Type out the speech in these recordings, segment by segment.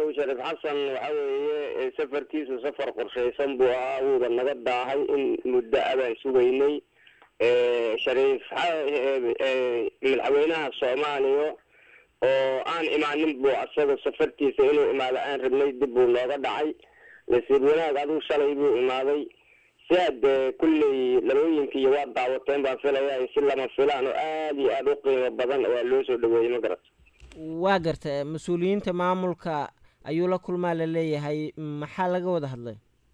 shariif xasan waxa weeye safarkiisu safar qorshaysan buu ahaa wuuba naga daahay in muddo abaan sugaynay shariif madaxweynaha soomaaliya oo aan imaanin buu asaga safartiisa inuu imaado aan rabnay dib buu nooga dhacay nasiib wanaag adigu shalay buu imaaday si hadde kulley labooyinkiiyo waa daawateen baan filaya si lama filaan oo aada iyo aada u qiimo badan waa loo soo dhaweeyey ma garata waa garta mas-uuliyiinta maamulka ayuu la kulmaa la leeyahay maxaa laga wada hadlay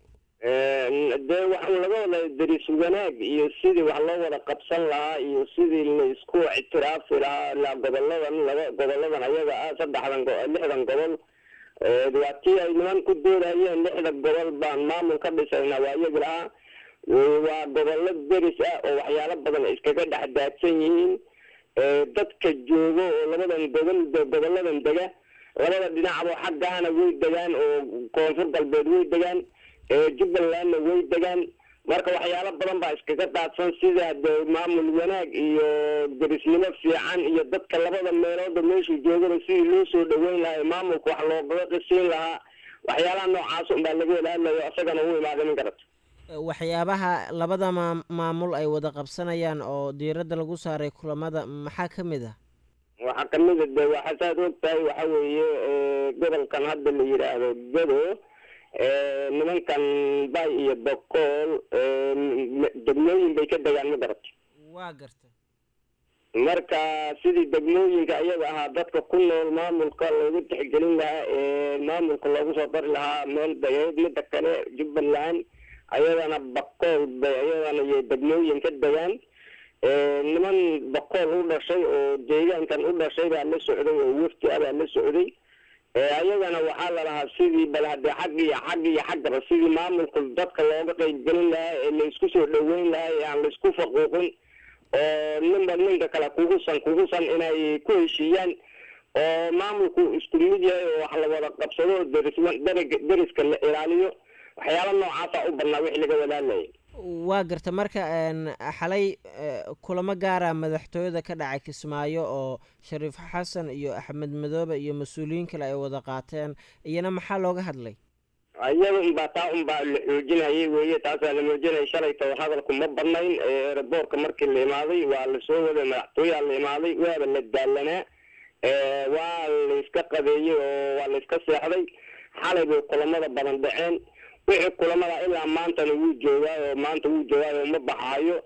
dee waxaa laga wada daris wanaag iyo sidii wax loo wada qabsan lahaa iyo sidii la isku ictiraafi lahaa ilaa goboladan laga goboladan ayaga ah saddexdan lixdan gobol waa tii ay niman ku doodayeen lixda gobol baan maamul ka dhisaynaa waa iyagi lahaa waa gobollo deris ah oo waxyaalo badan iskaga dhex daadsan yihiin dadka joogo oo labadan gobol goboladan dega labada dhinacba xaggaana way degaan oo koonfur galbeed way degaan jubbalandna way degaan marka waxyaalo badan baa iskaga daadsan sida de maamul wanaag iyo derisnimo fiican iyo dadka labada meelooda meeshuu joogaba sidii loo soo dhaweyn lahaa maamulka wax loogaga qisiin lahaa waxyaalaha noocaas unbaa laga wada hadlayo isagana u imaaday min garata waxyaabaha labada maa maamul ay wada qabsanayaan oo diiradda lagu saaray kulamada maxaa ka mid ah waxaa kamid a de waxaa saad og tahay waxa weeye gobolkan hadda la yidhaahdo gado nimankan bay iyo bokool degmooyin bay ka degaan ma garata waa garta marka sidii degmooyinka iyaga ahaa dadka ku nool maamulka loogu tixgelin lahaa ee maamulka loogu soo dari lahaa meel dageed mida kale jubbaland ayadana bakool bay ayadana iyo degmooyin ka degaan niman bakool u dhashay oo deegaankan u dhashay baa la socday oo wafti ah baa la socday ayagana waxaa lalahaa sidii bal hadee xag iyo xag iyo xaggaba sidii maamulka dadka looga qeybgelin lahaa ee laisku soo dhaweyn lahaa ee aan laisku faquuqin oo ninba ninka kale kugusan kugusan inay ku heshiiyaan oo maamulku isku mid yahay oo wax la wada qabsado deris deriska la ilaaliyo waxyaala noocaasa u badnaa wixii laga wadaalayay waa garta marka xalay kulamo gaara madaxtooyada ka dhacay kismaayo oo shariif xasan iyo axmed madoobe iyo mas-uuliyiin kale ay wada qaateen iyana maxaa looga hadlay iyada unbaa taa unbaa la xoojinayay weye taasaa la muujinaya shalayta hadalku ma badnayn eeraboorka markii la imaaday waa lasoo waday madaxtooyaa la imaaday waaba la daalanaa waa layska qabeeyey oo waa layska seexday xalay bay kulamada badan dhaceen wixii kulamada ilaa maantana wuu joogaa oo maanta wuu joogaayo ma baxaayo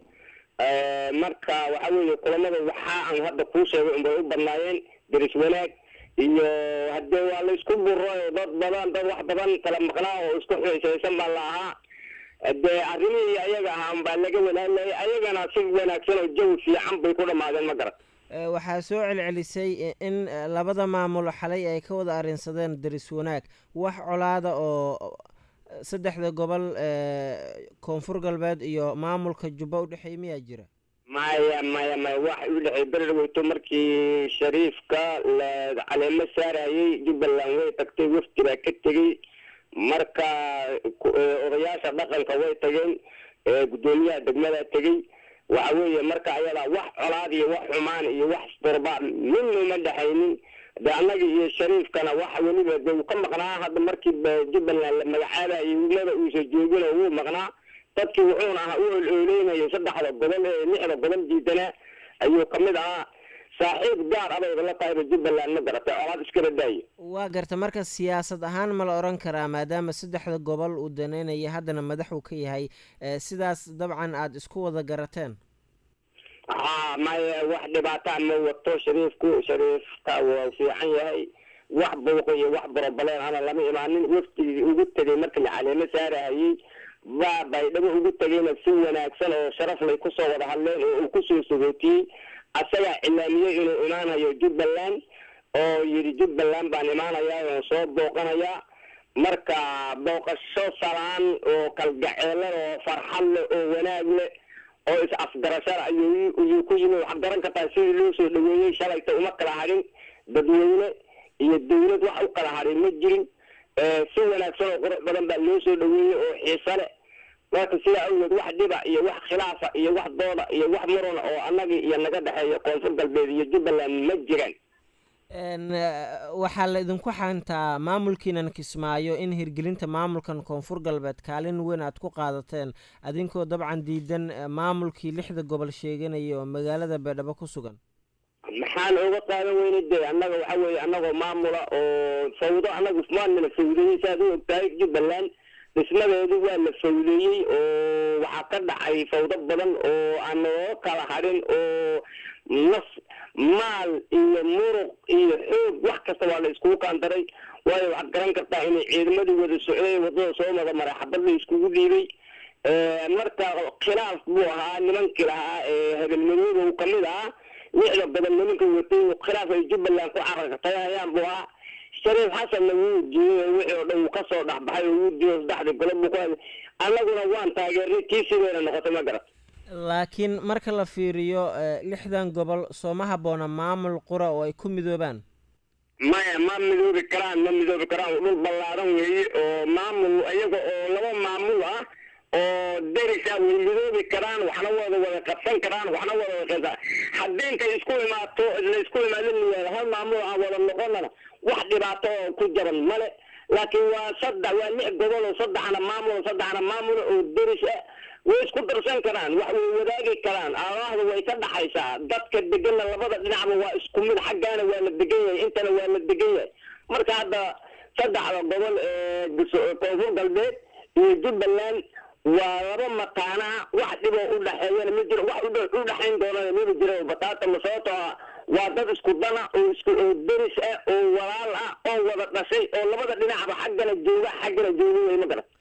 marka waxa weeye kulamada waxaa aan hadda kuu sheegay unbay u badnaayeen deris wanaag iyo hadee waa laysku buro dad badan dad wax badan kala maqnaa oo isku xiisaysan baa la ahaa dee arrimihii ayaga ahaan baa laga walaadlayay ayagana si wanaagsan oo jawi fiican bay ku dhamaadeen ma garan waxaa soo celcelisay in labada maamul xalay ay ka wada arrinsadeen deris wanaag wax colaada oo saddexda gobol koonfur galbeed iyo maamulka jubba udhexeey miyaa jira maya maya maya waxa u dhexeey berer weyto markii shariifka la caleemo saarayay jubbaland way tagtay wafdi baa ka tegey marka odayaasha dhaqanka way tageen guddoomiyaha degmada tegey waxa weeye marka ayadaa wax colaad iyo wax xumaan iyo wax isdurba midna uma dhexaynin de annaga iyo shariifkana waxa weliba de uu ka maqnaa hadda markii jubbaland la magacaabayo umada uusa joogin oo wuu maqnaa dadkii wuxuuna ahaa u olooleynayo saddexda gobol ee lixda gobol diidanaa ayuu kamid ahaa saaxiib gaar abayba la tahayba jubbaland ma garatay colaad iskala daayo waa garta marka siyaasad ahaan ma la odhan karaa maadaama saddexda gobol uu daneynaya haddana madax uu ka yahay sidaas dabcan aada isku wada garateen ha maya wax dhibaataa ma wato shariifku shariifka waa fiican yahay wax buuq iyo wax borobaleen ana lama imaanin waftigii ugu tegay markii la caleemo saarahayey baa baydhabo ugu tegayna si wanaagsan oo sharaf lay kusoo wada hadleen oo uu kusoo sagootiyey asagaa cilaamiyey inuu imaanayo jubbaland oo yidhi jubbaland baan imaanayaa oo soo booqanayaa marka booqasho salaan oo kalgaceelan oo farxad leh oo wanaag leh oo is afgarashada ayuu ayuu ku yimi waxaad garan kartaa sidii loo soo dhaweeyey shalayta uma kala hadhin dadweyne iyo dawlad wax u kala hadhin ma jirin si wanaagsan oo qurux badan baa loo soo dhaweeyey oo xiise leh marka sidaa awgeed wax dhiba iyo wax khilaafa iyo wax dooda iyo wax muruna oo annagii iyo naga dhexeeya koonfur galbeed iyo jubbaland ma jiraan waxaa la idinku xantaa maamulkiinan kismaayo in hirgelinta maamulkan koonfur galbeed kaalin weyn aad ku qaadateen adinkoo dabcan diidan maamulkii lixda gobol sheeganaya oo magaalada beedhabo ku sugan maxaan oga qaadan weyne de annaga waxa weeye annagoo maamula oo fawdo annagu maanala fawdeeyey saaad u ogtahay jubbaland dhismadeedu waa la fawdeeyey oo waxaa ka dhacay fawdo badan oo aan noo kala hadhin oo nas maal iyo muruq iyo xoog wax kasta waa la iskugu kaandaray waayo waxaad garan kartaa inay ciidamadii wada socday wadada soo wada maray xabad la iskugu dhiibay marka khilaaf buu ahaa nimankii lahaa ee habelmadooda uu kamid ahaa lixda gobol nimanka watay khilaaf ay jubbaland ku carartayhayaan buu ahaa shariif xasanna wuu diiday wixii oo dhan wuu kasoo dhexbaxay oo wuu diiday saddexdii golo buu ku haday annaguna waan taageernay tii sideena noqotay ma garat laakiin marka la fiiriyo lixdan gobol sooma habboona maamul qura oo ay ku midoobaan maya ma midoobi karaan ma midoobi karaan dhul ballaadan weeye oo maamul iyaga oo laba maamul ah oo derisa way midoobi karaan waxna wada wada qabsan karaan waxna wada wada haddii intay isku imaato laysku imaado layaado hal maamul aan wada noqonana wax dhibaato oo ku jaban male laakiin waa saddex waa lix gobol oo saddexna maamul saddexna maamul oo deris ah way isku darsan karaan wax way wadaagi karaan aalaahda way ka dhaxaysaa dadka deganna labada dhinacba waa isku mid xaggaana waa la degan yahay intana waa la degan yahay marka hadda saddexda gobol ee koonfur galbeed iyo jubbaland waa laba mataanaa wax dhiboo u dhexeeyana ma jiro wax u dhexayn doonana maba jiro bataata ma sababtoo ah waa dad isku dana oo isku oo deris ah oo walaal ah oo wada dhashay oo labada dhinacba xaggana jooga xaggana jooga wey ma garan